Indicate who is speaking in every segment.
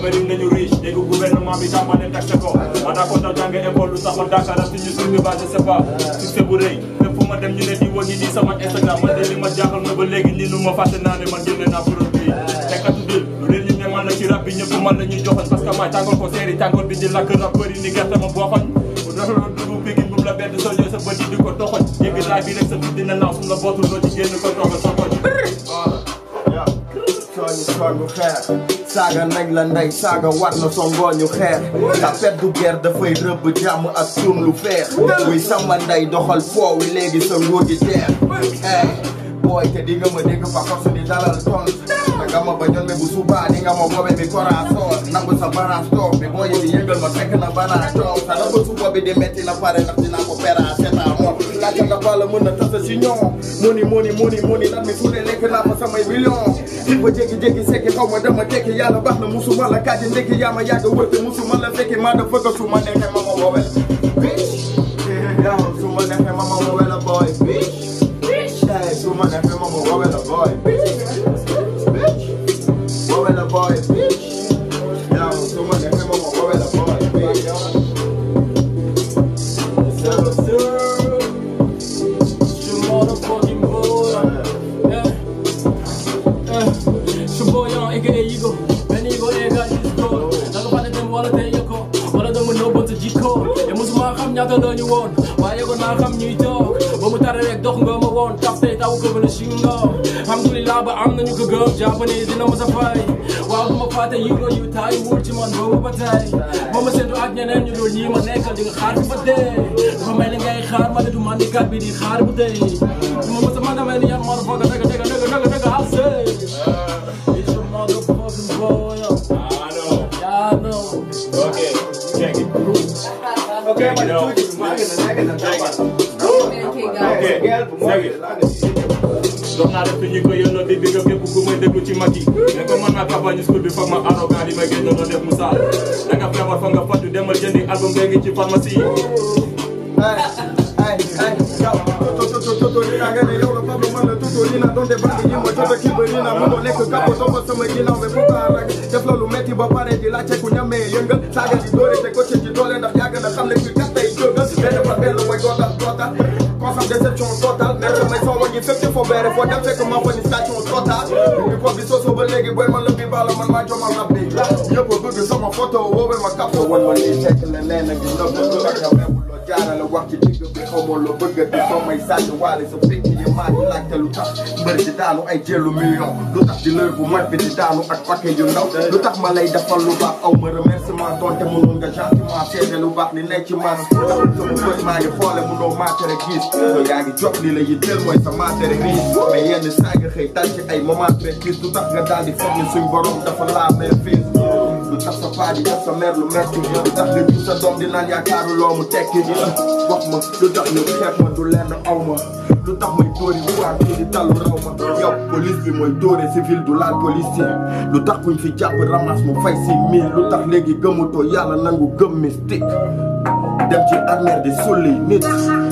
Speaker 1: Amérique nañu riche dégg gouvernement bi tàmbale taxe ko ma daa ko ndaw jànge école lu tax ma Dakar ak suñu suñu ba je sais pas succès bu rëy fépp fu ma dem ñu ne di wëngi nii sama Instagram man de li ma jaaxal ma ba léegi nii nu ma fàtte naa ne man jënd naa produit tekkatu dil lu leen ñu ne man la ci rap bi ñëpp man la ñuy joxoon parce que maay tàngoor ko seeri tàngoor bi di lakk rappeur yi ni gerte ma booxoñ bu rafetlu dugub bi bu la bett soo sa bët yi di ko toxoñ yëgg raay bi rek sa fit dina naaw su la bootul doo ci génn ko toxoñ sa koñ
Speaker 2: sooñu sooñu xeex saaga nañ la ndey saaga war na so ngooñu xeex tapet du guerre dafay rëbb jàmm ak suum lu feex wuy sama ndey doxal foowi léegi sa nguur gi teex ey booy te di nga ma dégg fa force di dalal ton te nga ma ba ñoon me bu subaa di nga ma bobe bi korasoor nangu sa balance toog bi booy di yëngal ma fekk na banaa toog sa na ba suba bi di metti na pare ndax dinaa ko pera seta moom laajte nga bala mën na tasa si ñoom moni moni moni moni nan mi fu ne lekk naa fa samay million di ba jékki-jékki sekki xaw ma dama tekki yàlla baax na musuma la kàddi ndekki yaa ma yàgg wër te musuma la fekki maa da fëgg su ma neexee ma ma woowee la yow su ma neexee ma ma woowee la boy hey su ma neexee ma ma woowee la boy woowee la boy yow su ma neexee ma ma woowee la boy Sir, sir.
Speaker 3: Je motherfucking boy. Yeah. Yeah. Su boy on aka Ego. Ben Ego ega is gold. Naka fàtte dem wala tey ko. Wala dama nëbboon sa jikko. Et musuma xam ñaata la ñu woon. Waaye ko naa xam ñuy toog. Ba mu tare rek dox nga ma woon. Tax tey taw ko bële si nga. Alhamdulillah ba am nañu ko gëm. Japonais dina ma sa fay. Waaw du ma fàtte Ego yu taay wul ci man boobu ba tey. Ba ma seetu ak ñeneen ñu dul ñii ma nekkal di nga xaar fi ba dee. Dafa mel ni ngay xaar ma ne du man di kat bi di xaar bu dee. Du ma mës a mën a mel ni yan motherfucker dëgg dëgg dëgg dëgg dëgg I'll say. It's your motherfucking boy.
Speaker 1: ah non
Speaker 3: Yeah, I know.
Speaker 1: ok check it
Speaker 2: Ok,
Speaker 1: Check it
Speaker 2: ma
Speaker 1: out.
Speaker 2: tuuti maa ngi ne nekk na jabar.
Speaker 1: ok check it dox naa def ñu ko yónnoo di digg képp ku may déglu ci mag yi mais comme man maa campagne school bi foog ma arrogant yi may génn doon def musaal da nga feebar foog nga fàttu demal jëndi album bee ngi ci pharmacie yi
Speaker 2: Ay, ay, ay, yow, toto, toto, toto, ni na nga ne yow la Pablo man la toto, ni na donte bandi yi ma jota kiba, ni na mënoo nekk kapo, topp sama ginnaaw, mais bu baax rek def loolu metti ba pare di laajte ku ñamee yëngal saaga di doore te ko ci ci doole ndax yàgg na xam ne fi kat tey jógal benn par benn mooy dootal dootal constat déception totale mais samay soo wàññi fépp ci foo beere foo dem fekk ma fa ni station totale bi ko bi soosoo ba léegi booy man la bi bala man maa jomal rab bi ñëpp a bëgg sama photo woowee ma kap wan ma lii fekk la nee na gi nëbb ak yow loo jaarale wax ci digg bi xaw ma loo bëgg di soo may sàcc waale sa picc yi maa ngi laajte lu tax mbër di daanu ay jëlu million lu tax di lër bu mat bi di daanu ak paquet yu ndaw lu tax ma lay defal lu baax aw ma remerciement donte mënoon nga gentiment seede lu baax li nekk ci man sama bët maa ngi xoole mënoo maatere gis yow yaa ngi jot li la yitteel mooy sa maatere gis mais yenn saa nga xëy dal ci ay moment précis lu tax nga daal di foog ni suñ borom dafa laa mais fii lu tax sa paa di def sa mère lu metti lu tax nga jur sa doom di naan yaakaaru loo mu tekki wax ma lu tax ñu xeeb ma du lenn aw ma lu tax may dóori waa kii di talu raw ma yow police bi mooy dóore civil du laal policier lu tax kuñ fi jàpp ramas mu fay si mille lu tax léegi gëmutoo yàlla nangu gëm mystique dem ci armée di sulli nit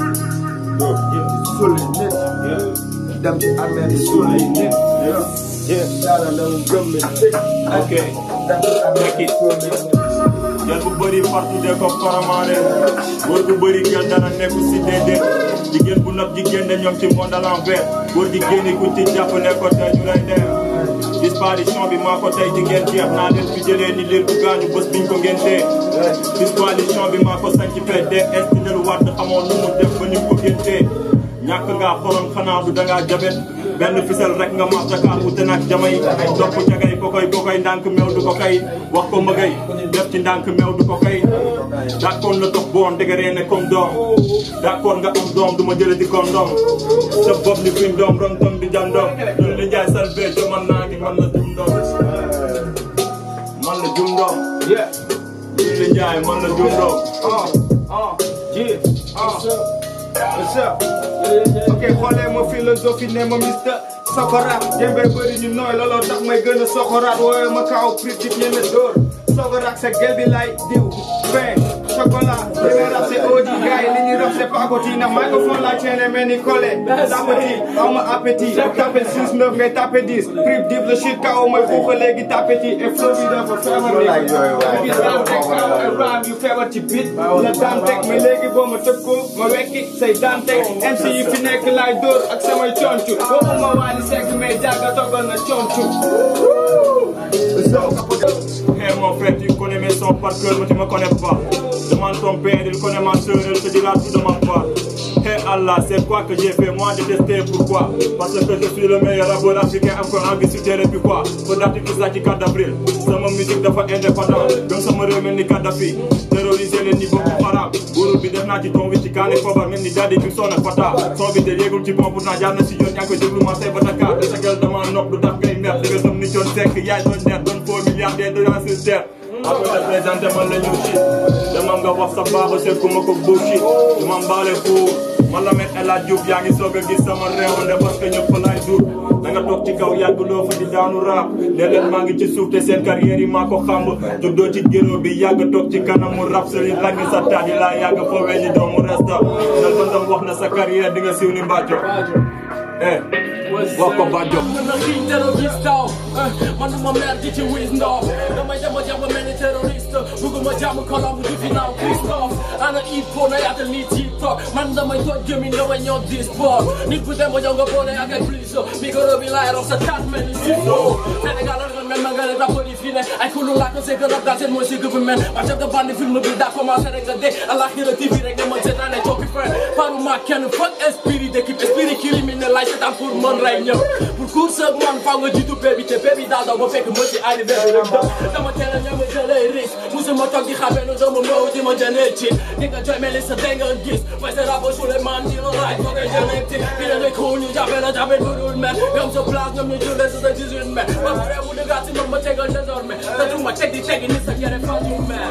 Speaker 2: sulli nit dem ci armée di sulli nit yàlla nangu gëm mystique
Speaker 1: ok
Speaker 2: dem ci armée di sulli nit
Speaker 1: gel bu bëri partout de ko faramaare góor bu bëri gel dana nekku si déedéet jigéen bu nopp jigéen de ñoom ci monde à l'envers góor jigéen yi ku ci jàpp ne ko tey ñu lay dem disparition bi maa ko tey jigéen jeex naa leen fi jëlee ni leen bu gaañu bés biñ ko ngéntee disparition bi maa ko sañ ci fee DS di delu waat xamoon nu mu def ba ñu ko ngéntee ñàkk ngaa xorom xanaa du dangaa jabet benn fisel rek nga max Dakar wute nag jamay topp jagay ko koy ko koy ndànk meew du ko kay wax ko mëgay def ci ndànk meew du ko kay d'accord la tox boon dëgëree ne comme doom d'accord nga am doom du ma jële di comme doom sa bopp ni fiñ doom rom doom di jàndoom loolu li njaay sal bee jo man naa ngi man la jum doom man la jum doom
Speaker 3: Yeah.
Speaker 1: loolu li njaay man la jum doom
Speaker 3: Uh, uh, yeah. Uh.
Speaker 2: What's up?
Speaker 3: Yeah, yeah, yeah.
Speaker 2: ok xoolee ma philosophie ne ma mister sokoraat jëmbee bëri ñu nooy looloo tax may gën a sokoraat wooye ma kaaw critique ñeme dóor sokoraat sa gel bi lay diw fin chocolat li may rap c'est OG gars yi li ñuy rap c'est pagoti na microphone la chaîne mel ni collé tapati aw ma appétit tapé 6 9 ngay tapé 10 prip dip le shit kaw may xuuxa léegi tapeti et flow bi dafa feebar ni gis daan teg kaw ay rhyme yu feebar ci beat la daan teg mais léegi boo ma tëb ko ma wekki say daan teg MC yi fi nekk laay dóor ak samay concu waxuma waa di segg mais jàgga toggal na concu
Speaker 1: Hey mon frère, tu connais mes sons par cœur, mais tu me connais pas. Demande ton père, il connaît ma soeur, elle te dira tout de ma part. Hey Allah, c'est quoi que j'ai fait moi de tester pourquoi Parce que je suis le meilleur rappeur africain encore en vie sur terre et puis quoi Faut-il que ça ci 4 avril Sama musique dafa indépendant Gëm sama réew mel ni Kadhafi Terroriser les niveaux bu xaraam Buuru bi def naa ci ton wi ci kaane foobar mel ni daddi bi sonn ak fata Son bi te yéegul ci bon pourtant jaar na si yoon yaa ngi koy déglu ma say ba Dakar De sa gel dama nopp du tax ngay mer Di nga gëm ni coon sekk yaay doon neer doon faux milliardaire de la sur terre Après te présenter man la ñu shit Demam nga wax sa baaba seet ku ma ko bullshit Du ma mbaale fu man la met El Hadj Diouf yaa ngi soog a gis sama réew nde parce que ñëpp laay dur da nga toog ci kaw yàgg loo fa di daanu raap ne leen maa ngi ci suuf te seen carrière yi maa ko xamb juddoo ci géro bi yàgg toog ci kanamu rap sëriñ lagg sa taat yi laa yàgg foowee ni doomu resta nal ba ndam wax na sa carrière di nga siiw ni mbàcco eh wax ko Badio
Speaker 3: man na xiin terroriste taw man ma mer di ci wis ndaw damay dama jàpp mel ni terroriste bugguma jàmm kolom du fi naaw Christophe ana ipo na yaatal ni TikTok man damay toj gémmiñ damay ñëw di sport nit bu dem ba ñëw nga boole ak ay plus micro bi laay rox sa taat mel ni siso Sénégal nga mel ma nga ne rappeur yi fii ne ay kulu laaj ko c'est que rap daal seen mooy si gouvernement ba chef de bande film bi daa commencé rek nga dee alaxira TV rek ne man seetaan ne coppi fin paruma kenn fuck esprit d'équipe esprit criminel laay seetaan pour mën rey ñëpp pour course ak man faaw nga jiitu bébi te bébi daal daw ba fekk ma ci arrivé bi rek dama teel a ñeme jëlee risque musuma toog di xamee nu dama ñëw di ma jëlee ci di nga jooy mel ni sa dee nga gis mooy sa rabo su le man di la laaj foog nga jëlee ci bi la ngay cool ñu jàppe la jàppe du dul mer ñoom sa place ñoom ñu jullee sa sa 18 mai ba pare mu dëggaat si man ma tegal désormais te du ma teg di tegi ni sa yére fan yu mer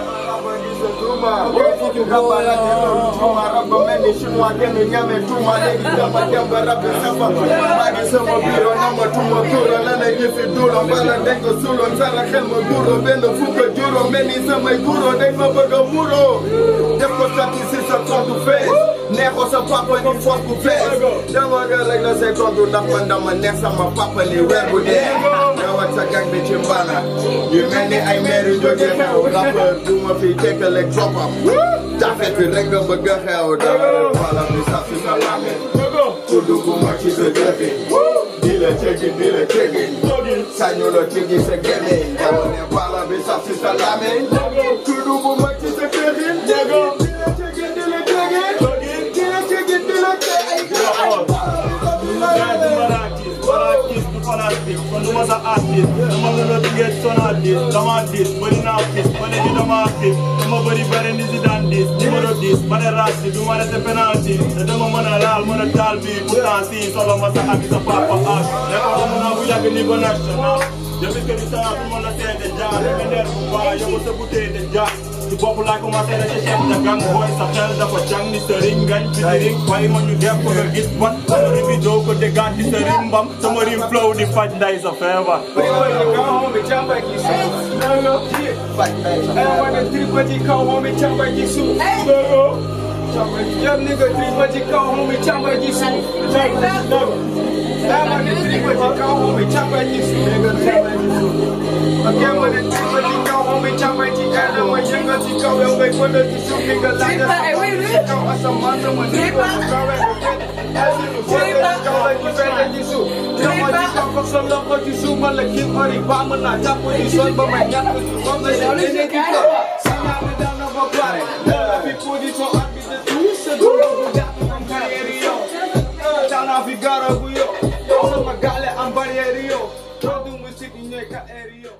Speaker 2: def ko sotti si sa compte fees neexoo sa papa ni foos bu fees dama nga rek la say compte ndax man dama neex sama papa li weer bu dee yow ak sa gang bi ci mbana yu mel ni ay maire yu jógee xew rappeur du ma fi tekkale dropam daa fekk rek nga bëgg a xew dama rek wala mi sax si sa lame ku dugg ma ci sa jëfi di la cegi di la cegi sañu la cegi sa gémé dama ne wala mi sax si sa lame ku dugg ma ci sa jëfi di la cegi di la cegi di la cegi di la
Speaker 1: fanatique kon du ma sa artiste dama nga doon liggéey sonal dis dama dis bëri naa fis ba léegi dama xiif dama bëri bëri ni si daan dis numéro 10 ma ne raas bi du ma rete penalty te dama mën a laal mën a taal bi pourtant si solo ma sa ak sa papa ak nekkoon mun naa bu yàgg niveau national depuis que du saa bu mën a seede jaar nga neer bu baax yow sa bouteille de jaar ci bopp laay commencé na ci chef de gang booy sa xel dafa jàng ni sëriñ ngañ fi diriñ waaye ma ñu def ko nga gis wat sama rim bi doo ko déggaat ci sëriñ mbam sama rim flow di faj nday sa feebar
Speaker 2: Young nigga, three but you call homie, chop like you soup. That one is three but you call homie, chop like you soup. Nigga, chop like you soup. Again, when it's three but you call homie, chop like you got them. When you're going to go, you'll make one of the soup. Nigga, like that. Call us a monster when you go to go and get it. As you know, what they call like you fat like you soup. Come on, you come from some love, but you soup. Man, like you money, bomb, and I chop with you, son, but my yak with you. From the shit, they make you go. See, now we down on my body. Love, people, you so happy to do. Sana Figaro Guyo Sama gale ang baryerio Todo musik inyo ka area